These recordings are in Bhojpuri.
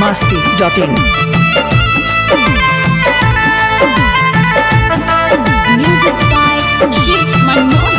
masti.in. Music by Shiv Manohi.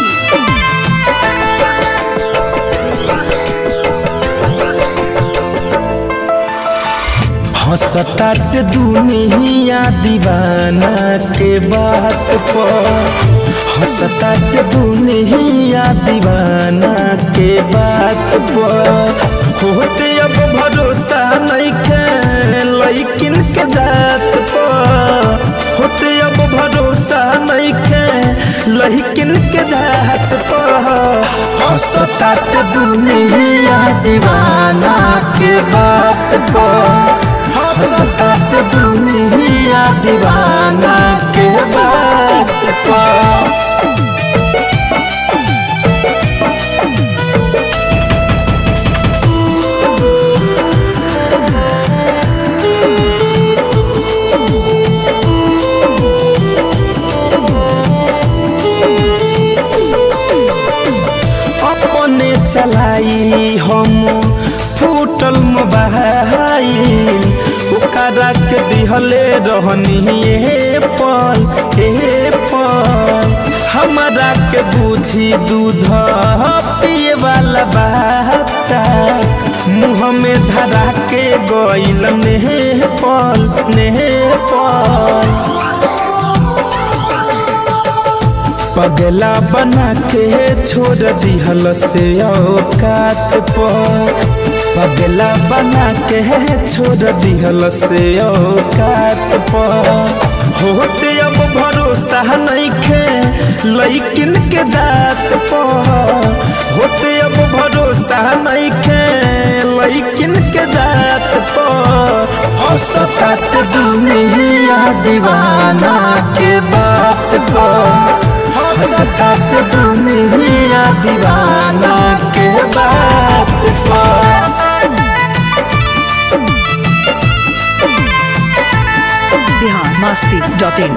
हंसतात दुनिया दीवाना के बात पर हंसतात दुनिया दीवाना के बात पर होते अब भरोसा नहीं के लैकिन के जात पर होते अब भरोसा नहीं के लैकिन के जात पर हंसतात दुनिया दीवाना के बात पर हंसतात दुनिया दीवाना के बात पर अपने चलाई हम फूटल मोबाइल ओकरा के दिहले रहनी ए पल ए पल हमारा के बुझी दूध पिए वाला बच्चा मुँह में धरा के गइल ने पल ने पल पगला बना के छोड़ दिहल से औकात पर पगला बना के छोड़ दिहल से औकात पर होते अब भरोसा नहीं खे लैकिन के जात पर होते अब भरोसा नहीं खे लैकिन के जात पर हंसतात दुनिया दीवाना के बात पर हंसतात दुनिया दीवाना के बात पर Bihar masti.in.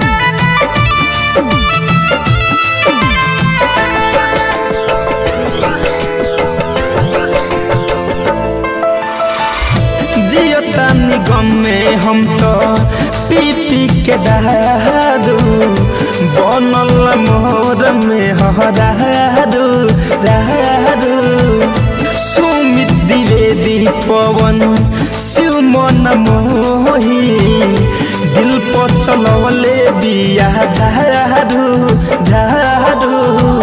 जियता निगम में हम तो पी पी के दारू बनल मोर में हरारू रारू सुमित द्विवेदी पवन शिव मन मोही दिल पर चलवले बिया झारू झारू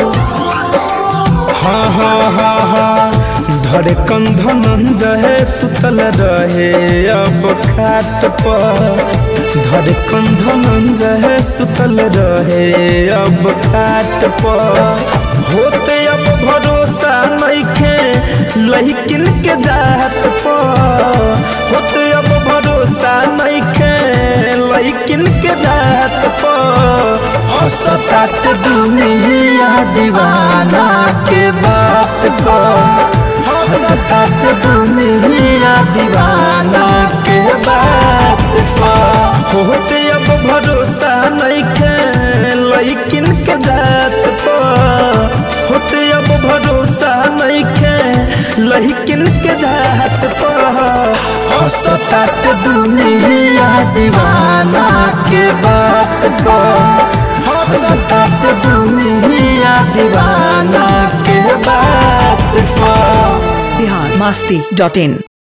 हाँ हाँ हाँ हाँ धरे कंधन जहे सुतल रहे अब खाट पर धरे कंधन जहे सुतल रहे अब खाट पर होते अब भरोसा नहीं खे लहिकिन के जात पर होते अब भरोसा नहीं खे लहिकिन के जात पर हंसतात दुनिया दीवाना के बात पर हंसतात दुनिया दीवाना के बात पर होते अब भरोसा नहीं खे लैकिन के जात पर होते अब भरोसा नहीं खे लैकिन के जात पर हंसतात दुनिया दीवाना के बात पर हंसतात दुनिया दीवाना के बात पर Bihar masti.in.